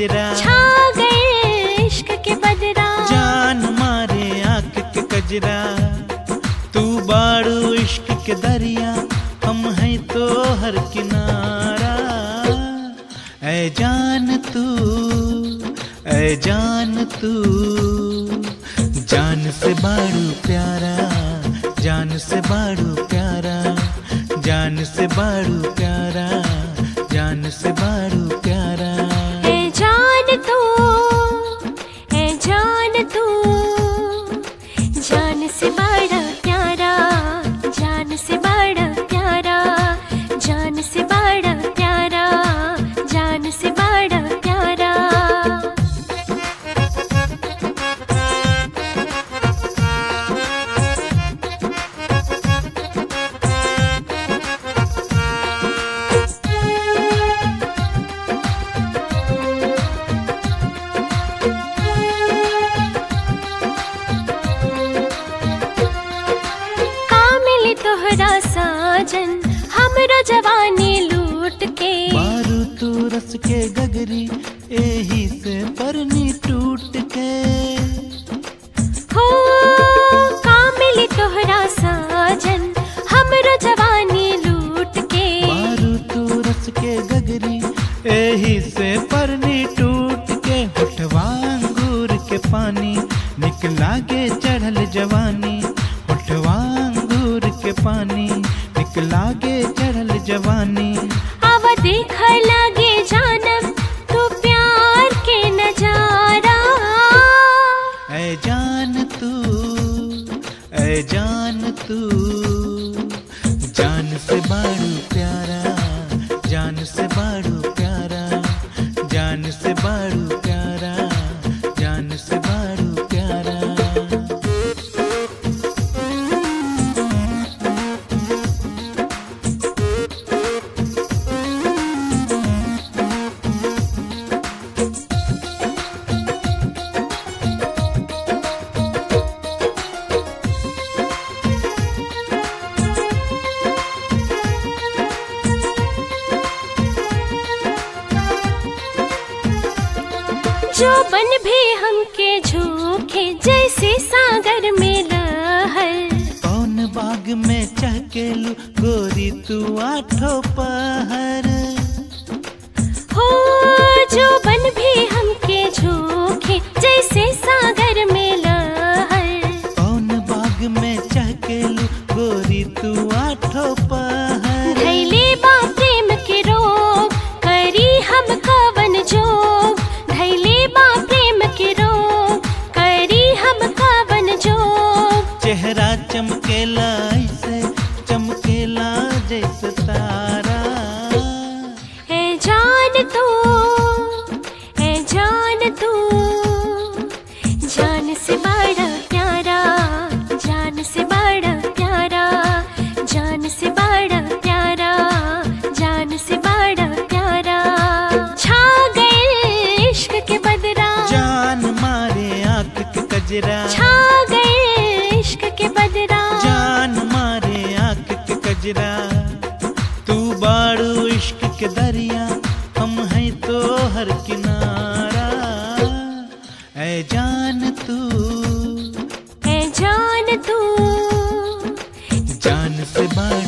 कजरा छा गए इश्क के बदरा जान मारे आंख के कजरा तू बाड़ू इश्क के दरिया हम हैं तो हर किनारा ऐ जान तू ऐ जान तू जान से बाड़ू प्यारा जान से बाड़ू प्यारा जान से बाड़ू प्यारा जान से बाड़ू प्यारा ए जान तू ए जान तू जान से बड़ा प्यारा जान से बड़ा प्यारा जान से बड़ा प्यारा जान से बड़ा प्यारा का मिली तोहरा साजन हमरो जवानी लूट के मारू तू रस के गगरी एही से परनी टूट के हो का मिली तोहरा साजन हमरो जवानी लूट के मारू तू रस के गगरी एही से परनी टूट के होठवा अंगूर के पानी निकला के चढ़ल जवानी होठवा अंगूर के पानी निकला के चढ़ल जवानी अब देख लगे जानम तू प्यार के नजारा ऐ जान तू ऐ जान तू जान से बाड़ू प्यारा जान से बाड़ू प्यारा जान से बाड़ू प्यारा जान से बाड़ू प्यारा जो बन भी हमके झोंके जैसे सागर में लहर कौन बाग में चहकेलू गोरी तू आठो पहर हो जो बन भी हमके झोंके जैसे सागर में लहर कौन बाग में चहकेलू गोरी तू आठो पहर धैले बा प्रेम के रोग करी हम कवन जोग धैले बा प्रेम के रोग करी हम कवन जोग चेहरा चमकेला ऐसे चमकेला जैसे तारा है जान तू है जान तू जान से बड़ा प्यारा जान से बड़ा प्यारा जान से बड़ा प्यारा जान से बड़ा प्यारा छा गए इश्क के बदरा जान मारे आंख के कजरा छा गए इश्क के बदरा जान मारे आंख के कजरा तू बाड़ू इश्क के दरिया हम हैं तो हर किनारा ऐ जान तू है जान तू जान से बाड़ू